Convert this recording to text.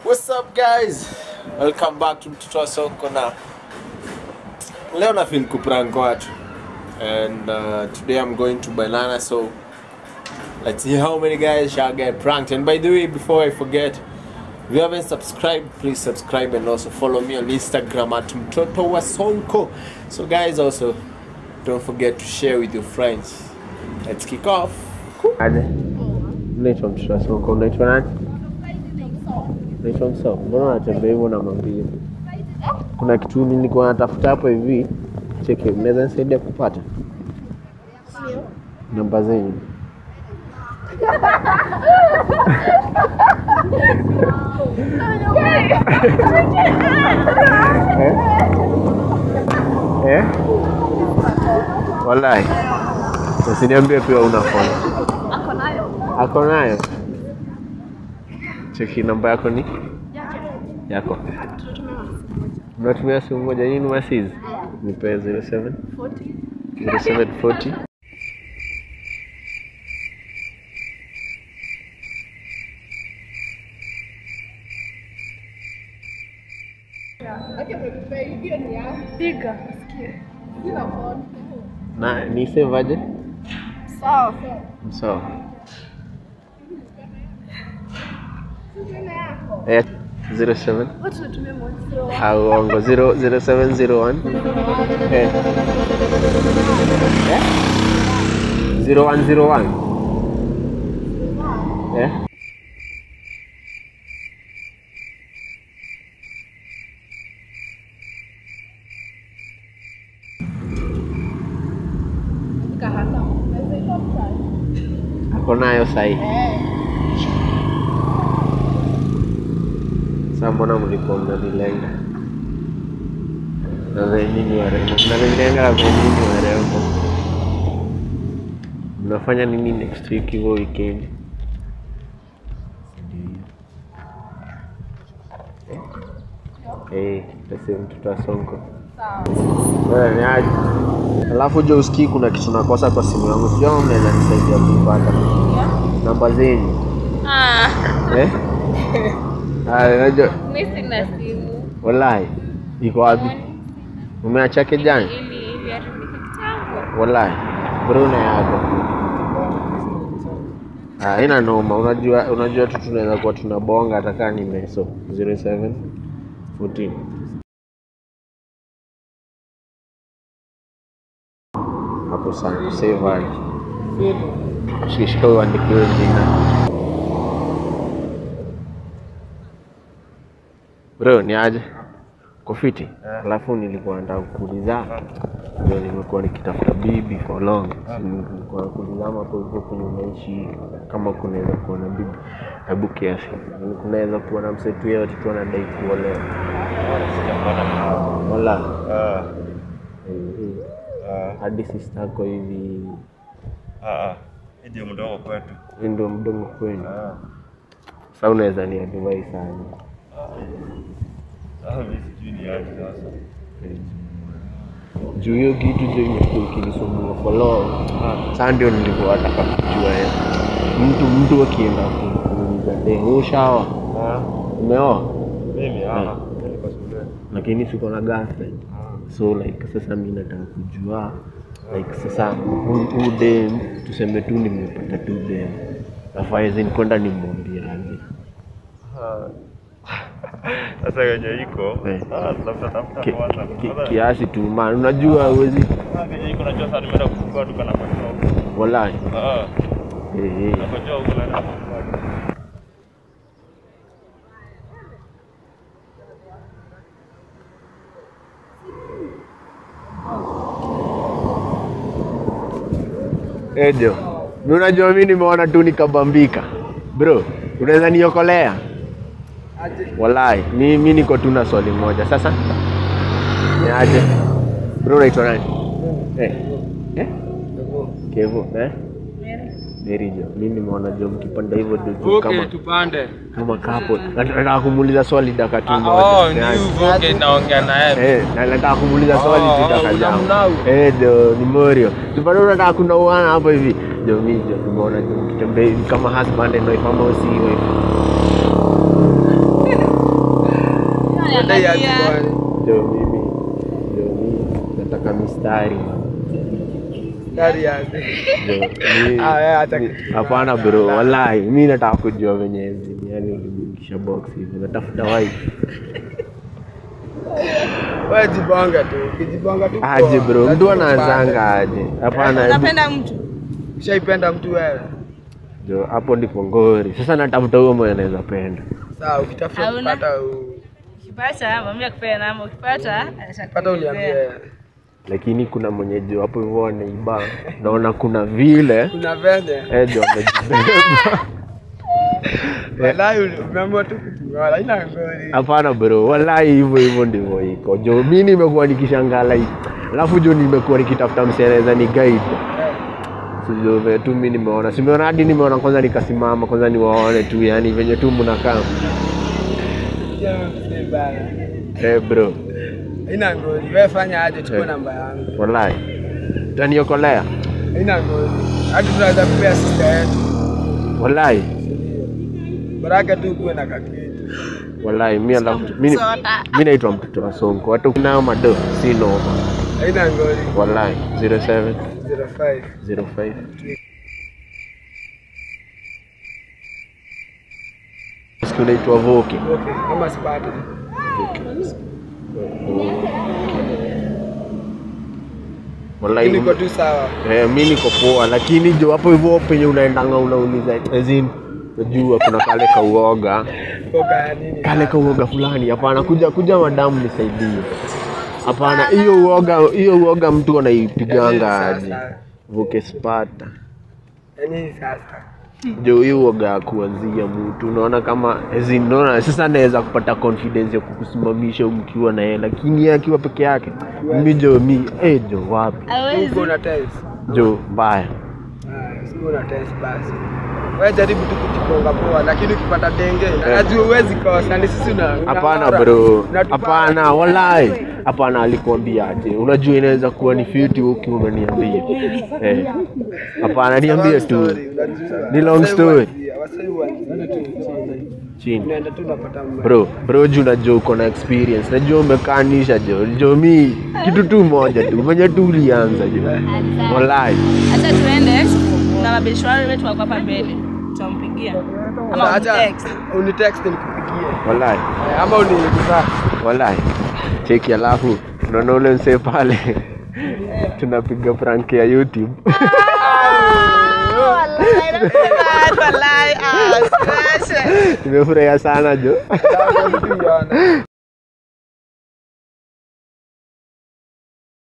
What's up guys? Welcome back to Mtoto wa Soko na leo na feel kuprank watu and uh, today I'm going to Banana so let's see how many guys shall get pranked and by the way before I forget if you haven't subscribed please subscribe and also follow me on Instagram at Mtoto wa Sonko so guys also don't forget to share with your friends let's kick off Aje. Unaitwa Mtoto wa Sonko unaitwa nani? Naitwa Msao. Mbona unatembea hivyo na mambili? Kuna kitu nilikuwa natafuta hapo hivi. Cheki, mnaweza nisaidia kupata namba zenyu? Eh? Eh? Wallahi. Usiniambie pia una phone. Ako nayo. Ako nayo. Cheki namba yako ni yako. Unatumia simu moja nini masizi? Nipe 07 0740 Piga. na ni save aje? Sawa. Sawa. Eh, 07 Watu natumia mwanzo. au ongo 0 0701 eh. Eh? 0101 eh? Ako nayo sahi. Sasa mbona mlikuwa mnanilenga? Na venye ni warembo. Mnanilenga na venye ni warembo. Mnafanya nini next week hivyo weekend? Eh, pesa mtoto wa Sonko. Wewe ni aje? Alafu jo usikii kuna kitu nakosa kwa simu yangu. Sio kama mnaweza nisaidia kuipata. Namba zenyu. Ah, Eh? Ah, unajua mimi sina simu. wallahi iko wapi? Umeacha kijani? Ili ili haribika kitambo. Wallahi. Bruna yako. Ah, ina noma. Unajua unajua tu tunaweza kuwa tunabonga hata kama ni meso 07 14. Hapo sana save hali. Shishika uandikiwe jina. Bro, ni aje? Kofiti. Alafu nilikuwa nataka kuuliza ndio nimekuwa nikitafuta bibi for long. So, Nilikuwa nakuulizama hapo hivyo kwenye unaishi kama kunaweza kuwa na bibi. Hebu kiasi. Kunaweza kuwa na msetu yeyote tu anadai kuolewa. Wala. Eh, eh. Hadi sister yako hivi ndio mdogo kwetu. hii ndio mdomo kwenu. Ah, Sasa unaweza ni advise sana. Sasa mimi sijui ni aje sasa. juu hiyo kitu ndio imekuwa ikinisumbua for long. Sasa ndio nilikuwa nataka kujua ya mtu mtu akienda ku- kuuliza de ushaoa Ah, umeoa, mimi ah, niko shule. lakini siko na girlfriend so like sasa mi nataka kujua like sasa hu- huu dem tuseme tu nimepata tu dem nafaizi kwenda nimwambie aje Ah. Sasa yenye iko Eh. ah, tafuta tafuta Ki- kwanza. ki- Sasa kiasi tu man unajua huwezi ah, yenye iko najua sasa nimeenda kufungua duka na kwa walai Ah, eh, eh. nakojua huko naenda kufungua duka. Ejo, mi unajua mi nimeona tu nikabambika bro, unaweza niokolea? Walai, mi, mi niko tu na swali moja sasa. Ni aje bro, unaitwa nani? Eh, eh? Kevo, eh? Mary Jo, mi nimeona Jo mkipanda hivyo ndio tu Okay, kama tupande. kama kapo. Nataka kumuuliza swali dakika tu Ah, moja. Oh, Ni ni aje? hivyo. Okay, naongea na yeye. Eh, na nataka kumuuliza swali Oh, tu oh, dakika zangu. unamnau. Eh, ndio ni Morio. Tupande unataka kunauana hapo hivi. Jo mimi jo tumeona jo mkitembea hivi kama husband and wife ama si wife. Unadai aje Angalia. bwana? Jo mimi jo mimi nataka mistari man. Dari aje. Jo, mi- Ah, wewe acha mi- kitu. hapana bro wallahi mi nataka kujua venye yani ulimikisha box hivi natafuta wife Wewe jibonga tu. Ukijibonga tu. aje poa. bro mtu Lazima anaanzanga aje hapana hebu- Unapenda mtu? upande. Ushaipenda mtu wewe? jo hapo ndipo ngori sasa natafuta huyo mwenye anaweza penda Sawa, ukitafuta Hauna? kupata u- Ukipata mwambie akupea namba, ukipata pata uniambie. lakini kuna mwenye jo hapo hivyo anaiba naona kuna vile Kuna venye. eh jo amejibeba Wallahi umeamua tu kutuoa. Haina ngori. hapana bro wallahi hivyo hivyo ndivyo iko jo mi nimekuwa nikishangaa like alafu jo nimekuwa nikitafuta msereza ni guide So, jo, tu mi nimeona simeona hadi nimeona kwanza nikasimama kwanza niwaone tu yani venye tu mnakaa Jamaa mzee bana. eh bro Haina ngori. Wewe fanya aje chukua Eh. namba yangu. wallahi utaniokolea Haina ngori. Hadi tunaweza kupea sister yetu. wallahi Baraka tu kuwe na kakitu. wallahi mi alafu mi mi naitwa mtoto wa sonko hata kunao mado si noma Haina ngori. wallahi 07 05. 05 siku naitwa voki Okay, kama sipati. wallahi Ili niko tu sawa. eh, mi niko poa lakini jo hapo hivyo penye unaendanga unauliza ezin najua kuna kale kauoga Koka ya nini? kale kauoga fulani hapana kuja kuja madamu nisaidie hapana hiyo uoga hiyo uoga mtu anaipiganga Yaani aje sasa. vuke spata Yaani sasa. jo hiyo uoga ya kuanzia mtu unaona kama as in, unaona sasa anaweza kupata confidence ya kukusimamisha mkiwa na yeye lakini yeye akiwa peke yake mi jo mi eh jo wapi Uko una test. jo mbaya Ah, siku una test basi. Wewe jaribu tu kujikonga poa lakini ukipata denge na najua huwezi kosa ni sisi una hapana unang'ora. bro Unatupa- hapana wallahi hapana alikuambia aje unajua inaweza kuwa ni fiti uki unaniambia eh hapana niambie Long tu story, unajua. Ni long Wasai story. huanzia, wasai huanzia tu chini. chini Unaenda tu unapata mma. bro bro juu najua uko na experience najua umekaanisha jo jo mi kitu tu moja tu venye tu ulianza jo wallahi Acha tuende na mabishwari wetu wako hapa mbele. Tutampigia. Ama Acha text. unitext nikupigie. wallahi Eh, Ama unikusa. wallahi cheki alafu unaona ule msee pale tunapiga prank ya youtube Wallahi, ah, smash. nimefurahia sana jo Ndio, ndio, ndio.